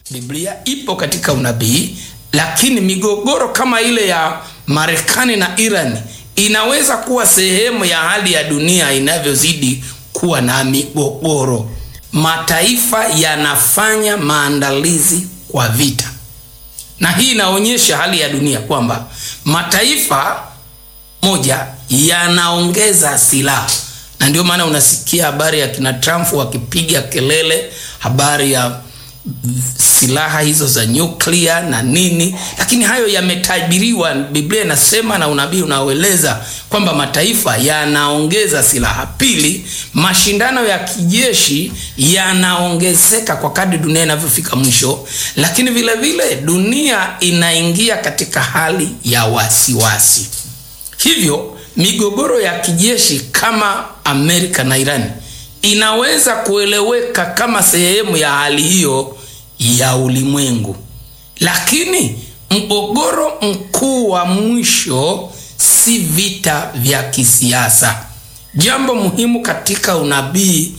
biblia ipo katika unabii lakini migogoro kama ile ya marekani na iran inaweza kuwa sehemu ya hali ya dunia inavyozidi kuwa na migogoro mataifa yanafanya maandalizi kwa vita na hii inaonyesha hali ya dunia kwamba mataifa moja yanaongeza silaha na ndio maana unasikia habari ya kina trump wakipiga kelele habari ya silaha hizo za nyuklia na nini lakini hayo yametabiriwa biblia inasema na unabii unaoeleza kwamba mataifa yanaongeza silaha pili mashindano ya kijeshi yanaongezeka kwa kadri dunia inavyofika mwisho lakini vile vile dunia inaingia katika hali ya wasiwasi wasi. hivyo migogoro ya kijeshi kama amerika na irani inaweza kueleweka kama sehemu ya hali hiyo ya ulimwengu lakini mgogoro mkuu wa mwisho si vita vya kisiasa jambo muhimu katika unabii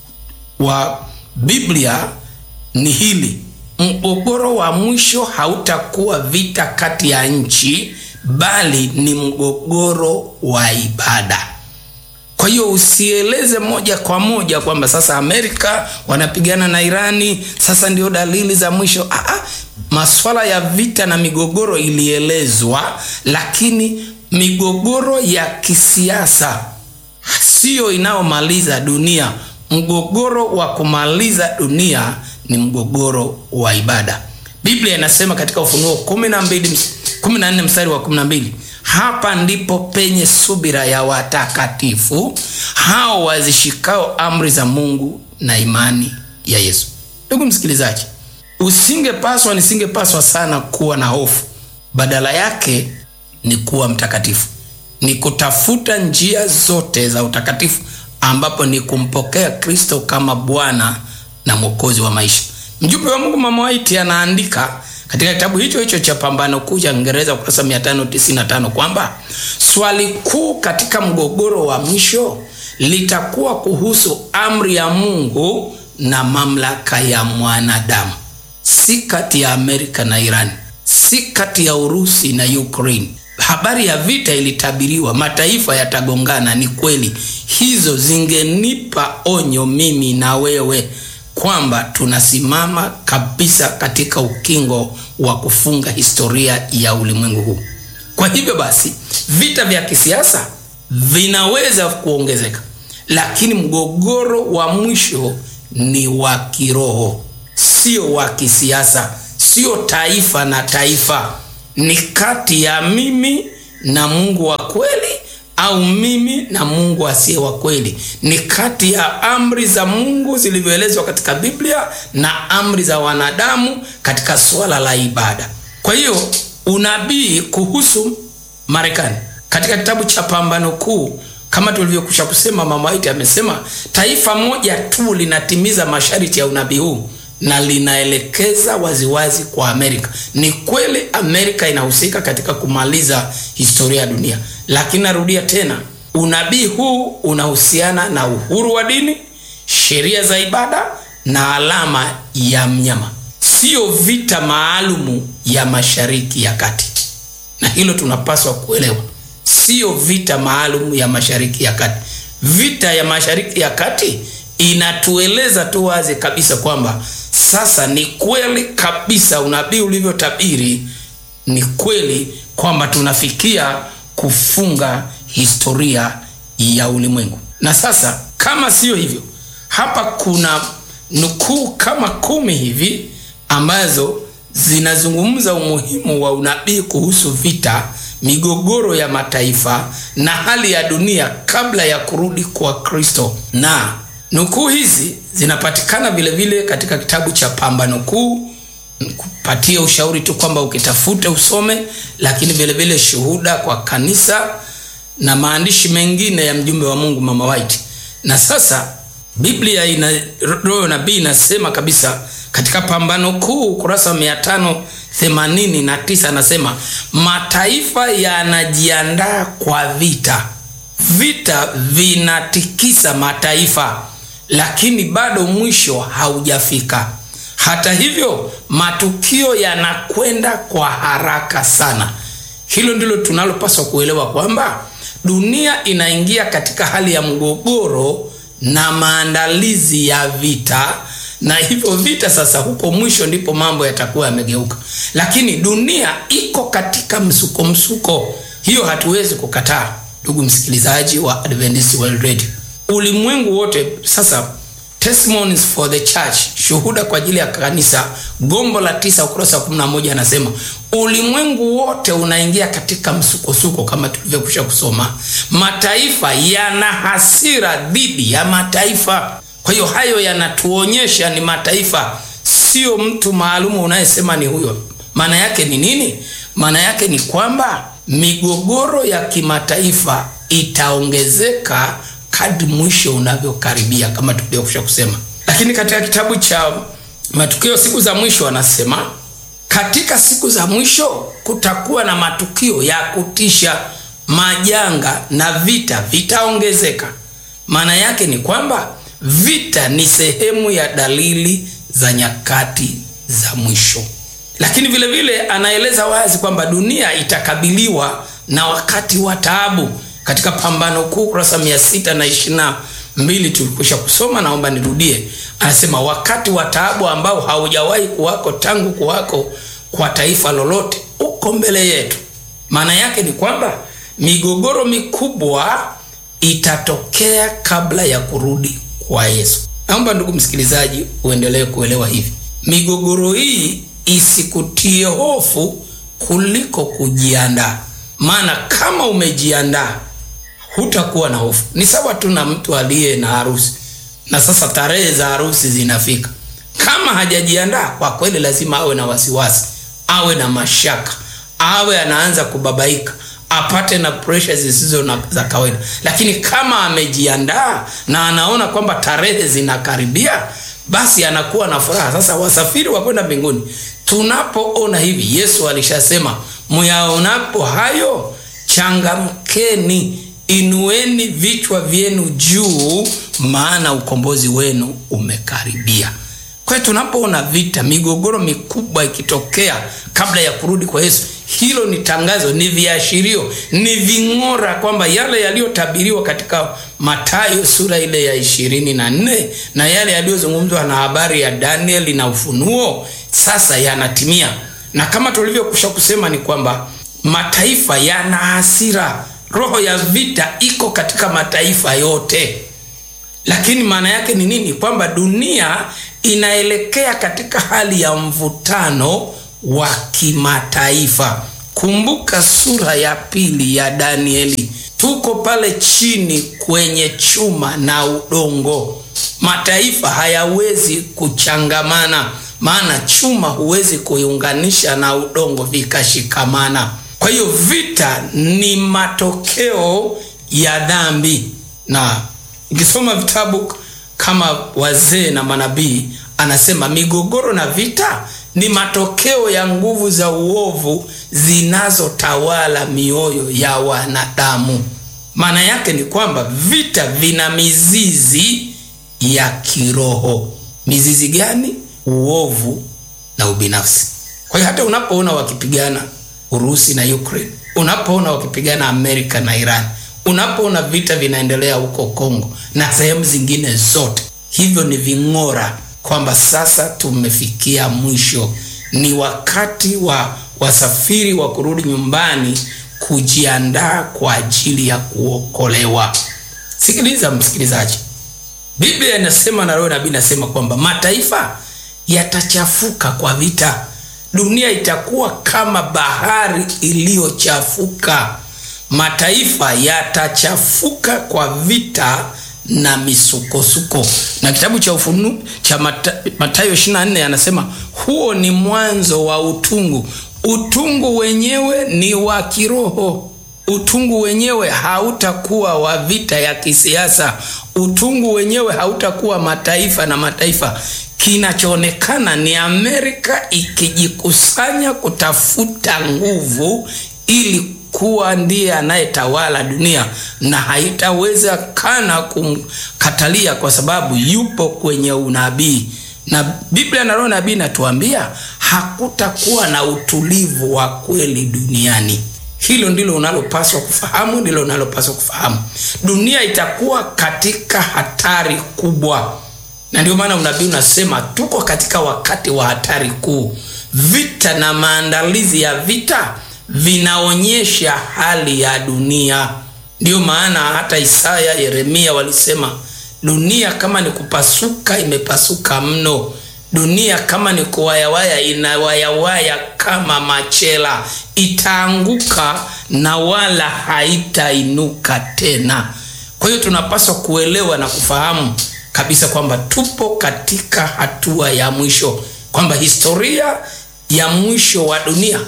wa biblia ni hili mgogoro wa mwisho hautakuwa vita kati ya nchi bali ni mgogoro wa ibada kwa hiyo usieleze moja kwa moja kwamba sasa amerika wanapigana na irani sasa ndio dalili za mwisho Aa, maswala ya vita na migogoro ilielezwa lakini migogoro ya kisiasa siyo inayomaliza dunia mgogoro wa kumaliza dunia ni mgogoro wa ibada biblia inasema katika ufunuo 14 mstari wa 12 hapa ndipo penye subira ya watakatifu hao wazishikao amri za mungu na imani ya yesu ndugu msikilizaji usingepaswa nisingepaswa sana kuwa na hofu badala yake ni kuwa mtakatifu ni kutafuta njia zote za utakatifu ambapo ni kumpokea kristo kama bwana na mwokozi wa maisha mjumbe wa mungu mama waiti anaandika katika kitabu hicho hicho cha pambano kuu cha Kiingereza ukurasa 595 kwamba swali kuu katika mgogoro wa mwisho litakuwa kuhusu amri ya Mungu na mamlaka ya mwanadamu, si kati ya Amerika na Iran, si kati ya Urusi na Ukraine. Habari ya vita ilitabiriwa, mataifa yatagongana. Ni kweli, hizo zingenipa onyo mimi na wewe kwamba tunasimama kabisa katika ukingo wa kufunga historia ya ulimwengu huu. Kwa hivyo basi, vita vya kisiasa vinaweza kuongezeka, lakini mgogoro wa mwisho ni wa kiroho, sio wa kisiasa, sio taifa na taifa. Ni kati ya mimi na Mungu wa kweli au mimi na Mungu asiye wa kweli. Ni kati ya amri za Mungu zilivyoelezwa katika Biblia na amri za wanadamu katika suala la ibada. Kwa hiyo unabii kuhusu Marekani katika kitabu cha Pambano Kuu, kama tulivyokwisha kusema, mama White amesema taifa moja tu linatimiza masharti ya unabii huu na linaelekeza waziwazi kwa Amerika. Ni kweli Amerika inahusika katika kumaliza historia ya dunia, lakini narudia tena, unabii huu unahusiana na uhuru wa dini, sheria za ibada na alama ya mnyama, siyo vita maalumu ya Mashariki ya Kati, na hilo tunapaswa kuelewa. Siyo vita maalumu ya Mashariki ya Kati. Vita ya Mashariki ya Kati inatueleza tu wazi kabisa kwamba sasa ni kweli kabisa unabii ulivyotabiri ni kweli kwamba tunafikia kufunga historia ya ulimwengu na sasa kama siyo hivyo hapa kuna nukuu kama kumi hivi ambazo zinazungumza umuhimu wa unabii kuhusu vita migogoro ya mataifa na hali ya dunia kabla ya kurudi kwa kristo na nukuu hizi zinapatikana vile vile katika kitabu cha pambano kuu kupatia ushauri tu kwamba ukitafuta usome lakini vile vile shuhuda kwa kanisa na maandishi mengine ya mjumbe wa mungu mama white na sasa biblia ina roho nabii inasema kabisa katika pambano kuu ukurasa wa mia tano themanini na tisa anasema mataifa yanajiandaa kwa vita vita vinatikisa mataifa lakini bado mwisho haujafika hata hivyo matukio yanakwenda kwa haraka sana hilo ndilo tunalopaswa kuelewa kwamba dunia inaingia katika hali ya mgogoro na maandalizi ya vita na hivyo vita sasa huko mwisho ndipo mambo yatakuwa yamegeuka lakini dunia iko katika msuko msuko hiyo hatuwezi kukataa ndugu msikilizaji wa adventist world radio ulimwengu wote sasa testimonies for the church shuhuda kwa ajili ya kanisa gombo la tisa ukurasa wa 11 anasema ulimwengu wote unaingia katika msukosuko kama tulivyokwisha kusoma mataifa yana hasira dhidi ya mataifa kwa hiyo hayo yanatuonyesha ni mataifa sio mtu maalumu unayesema ni huyo maana yake ni nini maana yake ni kwamba migogoro ya kimataifa itaongezeka kadri mwisho unavyokaribia kama tulivyokusha kusema lakini katika kitabu cha matukio siku za mwisho anasema katika siku za mwisho kutakuwa na matukio ya kutisha majanga na vita vitaongezeka maana yake ni kwamba vita ni sehemu ya dalili za nyakati za mwisho lakini vile vile anaeleza wazi kwamba dunia itakabiliwa na wakati wa taabu katika pambano kuu kurasa mia sita na ishirina mbili tulikwisha kusoma naomba nirudie anasema wakati wa taabu ambao haujawahi kuwako tangu kuwako kwa taifa lolote uko mbele yetu maana yake ni kwamba migogoro mikubwa itatokea kabla ya kurudi kwa yesu naomba ndugu msikilizaji uendelee kuelewa hivi migogoro hii isikutie hofu kuliko kujiandaa maana kama umejiandaa hutakuwa na hofu ni sawa tu na mtu aliye na harusi na sasa tarehe za harusi zinafika kama hajajiandaa kwa kweli lazima awe na wasiwasi awe na mashaka awe anaanza kubabaika apate na presha zisizo na za kawaida lakini kama amejiandaa na anaona kwamba tarehe zinakaribia basi anakuwa na furaha sasa wasafiri wa kwenda mbinguni tunapoona hivi yesu alishasema muyaonapo hayo changamkeni inueni vichwa vyenu juu maana ukombozi wenu umekaribia kwa hiyo tunapoona vita migogoro mikubwa ikitokea kabla ya kurudi kwa yesu hilo ni tangazo ni viashirio ni ving'ora kwamba yale yaliyotabiriwa katika matayo sura ile ya ishirini na nne na yale yaliyozungumzwa na habari ya danieli na ufunuo sasa yanatimia na kama tulivyokusha kusema ni kwamba mataifa yana hasira roho ya vita iko katika mataifa yote lakini maana yake ni nini kwamba dunia inaelekea katika hali ya mvutano wa kimataifa kumbuka sura ya pili ya danieli tuko pale chini kwenye chuma na udongo mataifa hayawezi kuchangamana maana chuma huwezi kuiunganisha na udongo vikashikamana kwa hiyo vita ni matokeo ya dhambi na ikisoma vitabu kama wazee na manabii anasema migogoro na vita ni matokeo ya nguvu za uovu zinazotawala mioyo ya wanadamu maana yake ni kwamba vita vina mizizi ya kiroho mizizi gani uovu na ubinafsi kwa hiyo hata unapoona wakipigana urusi na ukraine unapoona wakipigana amerika na iran unapoona vita vinaendelea huko kongo na sehemu zingine zote hivyo ni ving'ora kwamba sasa tumefikia mwisho ni wakati wa wasafiri wa kurudi nyumbani kujiandaa kwa ajili ya kuokolewa sikiliza msikilizaji biblia inasema na roho nabii inasema kwamba mataifa yatachafuka kwa vita dunia itakuwa kama bahari iliyochafuka mataifa yatachafuka kwa vita na misukosuko na kitabu cha ufunu cha mata, matayo 24 anasema huo ni mwanzo wa utungu utungu wenyewe ni wa kiroho utungu wenyewe hautakuwa wa vita ya kisiasa utungu wenyewe hautakuwa mataifa na mataifa kinachoonekana ni amerika ikijikusanya kutafuta nguvu ili kuwa ndiye anayetawala dunia na haitawezekana kumkatalia kwa sababu yupo kwenye unabii na biblia na roho nabii inatuambia hakutakuwa na utulivu wa kweli duniani hilo ndilo unalopaswa kufahamu ndilo unalopaswa kufahamu dunia itakuwa katika hatari kubwa na ndio maana unabii unasema tuko katika wakati wa hatari kuu vita na maandalizi ya vita vinaonyesha hali ya dunia ndiyo maana hata isaya yeremia walisema dunia kama ni kupasuka imepasuka mno dunia kama ni kuwayawaya inawayawaya kama machela itaanguka na wala haitainuka tena kwa hiyo tunapaswa kuelewa na kufahamu kabisa kwamba tupo katika hatua ya mwisho kwamba historia ya mwisho wa dunia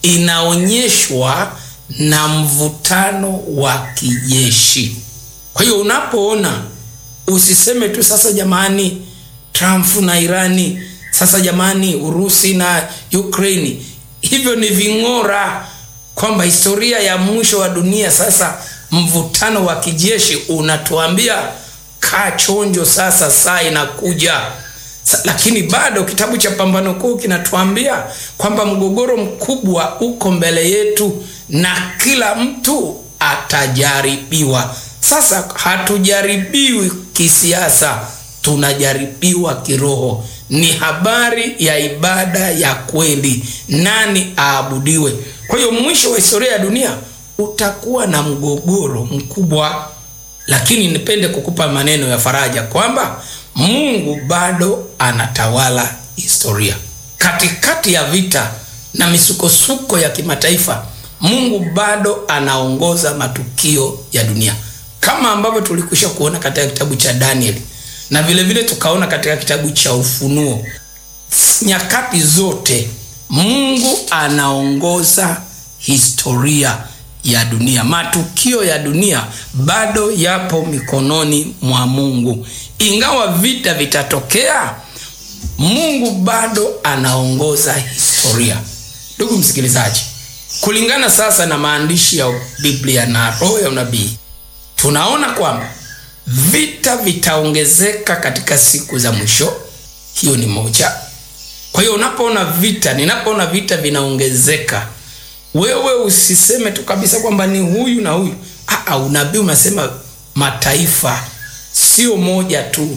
inaonyeshwa na mvutano wa kijeshi kwa hiyo unapoona usiseme tu sasa jamani trump na irani sasa jamani urusi na ukraini hivyo ni ving'ora kwamba historia ya mwisho wa dunia sasa mvutano wa kijeshi unatuambia kaa chonjo sasa saa inakuja Sa, lakini bado kitabu cha pambano kuu kinatuambia kwamba mgogoro mkubwa uko mbele yetu na kila mtu atajaribiwa sasa hatujaribiwi kisiasa tunajaribiwa kiroho ni habari ya ibada ya kweli nani aabudiwe kwa hiyo mwisho wa historia ya dunia utakuwa na mgogoro mkubwa lakini nipende kukupa maneno ya faraja kwamba mungu bado anatawala historia katikati ya vita na misukosuko ya kimataifa mungu bado anaongoza matukio ya dunia kama ambavyo tulikwisha kuona katika kitabu cha danieli na vile vile tukaona katika kitabu cha ufunuo nyakati zote mungu anaongoza historia ya dunia matukio ya dunia bado yapo mikononi mwa mungu ingawa vita vitatokea mungu bado anaongoza historia ndugu msikilizaji kulingana sasa na maandishi ya biblia na roho ya unabii tunaona kwamba vita vitaongezeka katika siku za mwisho hiyo ni moja kwa hiyo unapoona vita ninapoona vita vinaongezeka wewe usiseme tu kabisa kwamba ni huyu na huyu Aa, unabii unasema mataifa sio moja tu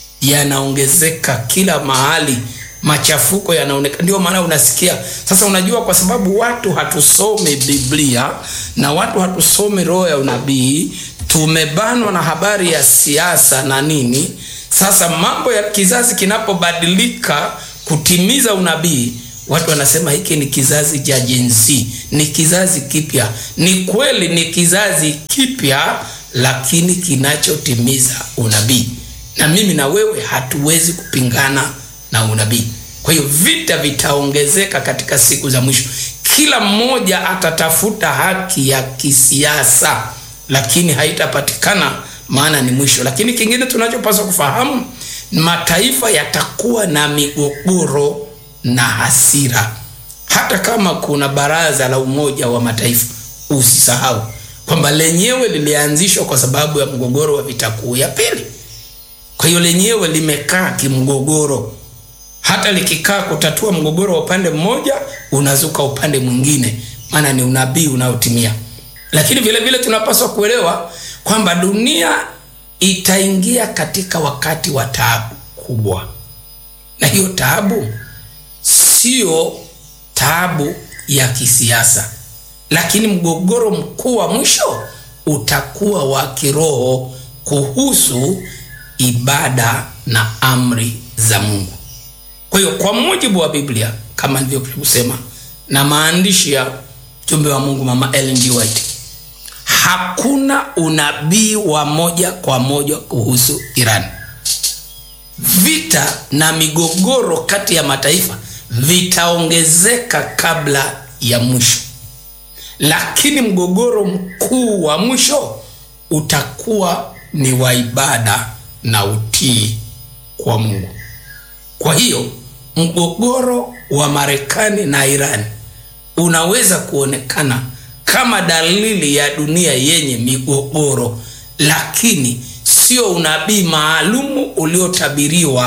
yanaongezeka kila mahali machafuko yanaonekana ndio maana unasikia sasa unajua kwa sababu watu hatusome biblia na watu hatusome roho ya unabii tumebanwa na habari ya siasa na nini sasa mambo ya kizazi kinapobadilika kutimiza unabii watu wanasema hiki ni kizazi cha jensi ni kizazi kipya ni kweli ni kizazi kipya lakini kinachotimiza unabii na mimi na wewe hatuwezi kupingana na unabii kwa hiyo vita vitaongezeka katika siku za mwisho kila mmoja atatafuta haki ya kisiasa lakini haitapatikana maana ni mwisho lakini kingine tunachopaswa kufahamu mataifa yatakuwa na migogoro na hasira hata kama kuna baraza la umoja wa mataifa usisahau kwamba lenyewe lilianzishwa kwa sababu ya mgogoro wa vita kuu ya pili kwa hiyo lenyewe limekaa kimgogoro hata likikaa kutatua mgogoro wa upande mmoja unazuka upande mwingine maana ni unabii unaotimia lakini vile vile tunapaswa kuelewa kwamba dunia itaingia katika wakati wa taabu kubwa na hiyo taabu sio taabu ya kisiasa lakini mgogoro mkuu wa mwisho utakuwa wa kiroho kuhusu ibada na amri za mungu kwa hiyo kwa mujibu wa biblia kama nilivyokusema na maandishi ya mjumbe wa mungu mama Ellen G. White hakuna unabii wa moja kwa moja kuhusu iran vita na migogoro kati ya mataifa vitaongezeka kabla ya mwisho lakini mgogoro mkuu wa mwisho utakuwa ni wa ibada na utii kwa mungu kwa hiyo mgogoro wa marekani na irani unaweza kuonekana kama dalili ya dunia yenye migogoro lakini sio unabii maalumu uliotabiriwa kwa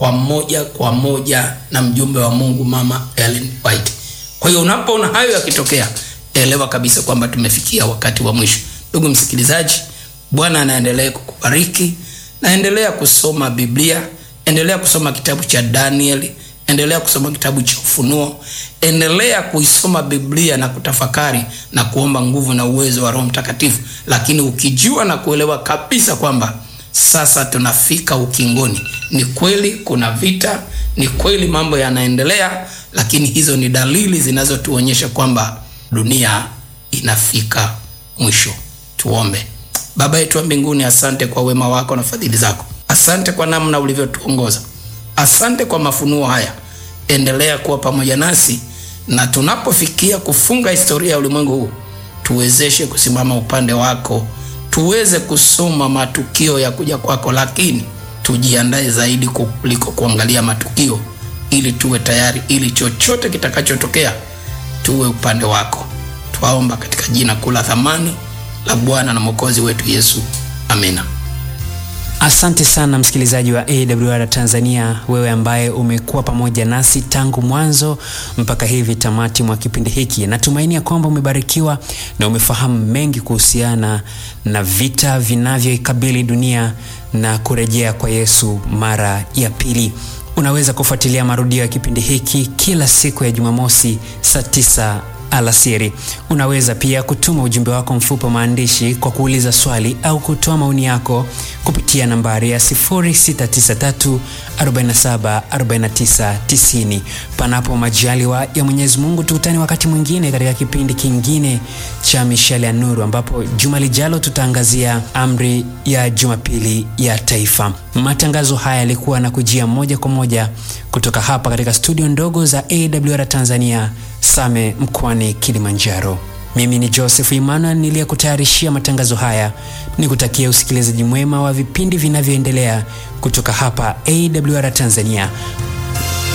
kwa moja kwa moja na mjumbe wa mungu mama Ellen White kwa hiyo unapoona hayo yakitokea elewa kabisa kwamba tumefikia wakati wa mwisho ndugu msikilizaji bwana anaendelea kukubariki naendelea kusoma biblia endelea kusoma kitabu cha danieli endelea kusoma kitabu cha ufunuo endelea kuisoma biblia na kutafakari na kuomba nguvu na uwezo wa roho mtakatifu lakini ukijua na kuelewa kabisa kwamba sasa tunafika ukingoni ni kweli kuna vita ni kweli mambo yanaendelea lakini hizo ni dalili zinazotuonyesha kwamba dunia inafika mwisho tuombe baba yetu wa mbinguni asante kwa wema wako na fadhili zako asante kwa namna ulivyotuongoza asante kwa mafunuo haya endelea kuwa pamoja nasi na tunapofikia kufunga historia ya ulimwengu huu tuwezeshe kusimama upande wako tuweze kusoma matukio ya kuja kwako lakini tujiandae zaidi kuliko kuangalia matukio ili tuwe tayari ili chochote kitakachotokea tuwe upande wako twaomba katika jina kula thamani la bwana na mwokozi wetu yesu amina asante sana msikilizaji wa awr tanzania wewe ambaye umekuwa pamoja nasi tangu mwanzo mpaka hivi tamati mwa kipindi hiki natumaini ya kwamba umebarikiwa na umefahamu mengi kuhusiana na vita vinavyoikabili dunia na kurejea kwa yesu mara ya pili unaweza kufuatilia marudio ya kipindi hiki kila siku ya jumamosi saa 9 alasiri unaweza pia kutuma ujumbe wako mfupi wa maandishi kwa kuuliza swali au kutoa maoni yako kupitia nambari ya 693474990 panapo majaliwa ya mwenyezi mungu tukutani wakati mwingine katika kipindi kingine cha mishale ya nuru ambapo juma lijalo tutaangazia amri ya jumapili ya taifa matangazo haya yalikuwa na kujia moja kwa moja kutoka hapa katika studio ndogo za awr tanzania same mkoani kilimanjaro mimi ni joseph emmanuel niliyekutayarishia matangazo haya ni kutakia usikilizaji mwema wa vipindi vinavyoendelea kutoka hapa awr tanzania